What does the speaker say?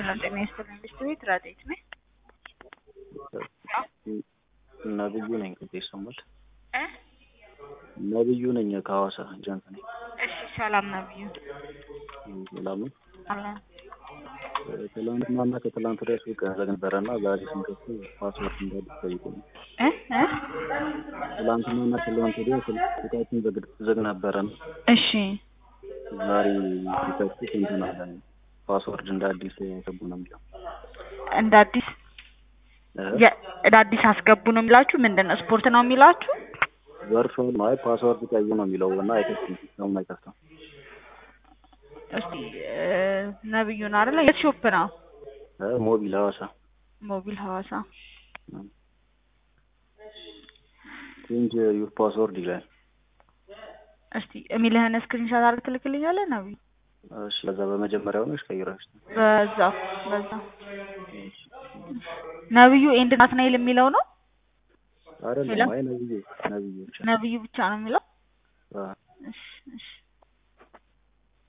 ሰላም ጤና ይስጥልኝ። ብስት ቤት ራዴት ነኝ። ነብዩ ነኝ። ቅጤ ይሰማል? እ ነብዩ ነኝ ከሐዋሳ ጀንት ነኝ። እሺ ሰላም ነብዩ። ሰላም ነው። አለን ትላንትናና ከትላንት ወዲያ ሱቅ ዘግ ነበረና ዛሬ ስንከፍት ፓስወርድ እንዳዲስ ጠይቁኝ። እ እ ትላንትናና ከትላንት ወዲያ ሱቃችን ዘግ- ዝግ ነበረና እሺ ዛሬ ሲከፍት እንትን አለ ፓስወርድ እንደ አዲስ ያስገቡ ነው የሚለው እንደ አዲስ እ? የ- እንደ አዲስ አስገቡ ነው የሚላችሁ? ምንድን ነው ስፖርት ነው የሚላችሁ? ቨርቹዋል አይ ፓስወርድ ቀይ ነው የሚለው እና አይከፍትም ሲስተሙም አይከፍትም። እስቲ እ፣ ነብዩ ነው አይደለ? የት ሾፕ ነው? እ? ሞቢል ሐዋሳ ሞቢል ሐዋሳ። ቼንጅ ዩር ፓስወርድ ይላል። እስቲ የሚልህን ስክሪንሾት አድርገህ ትልክልኛለህ ነብዩ? እሺ ለዛ በመጀመሪያው ነው ቀይራሽ በዛ በዛ ነብዩ ኤንድ ናትናኤል የሚለው ነው? አይደለም። አይ ነብዩ ነብዩ ብቻ ነብዩ ብቻ ነው የሚለው? አ እሺ እሺ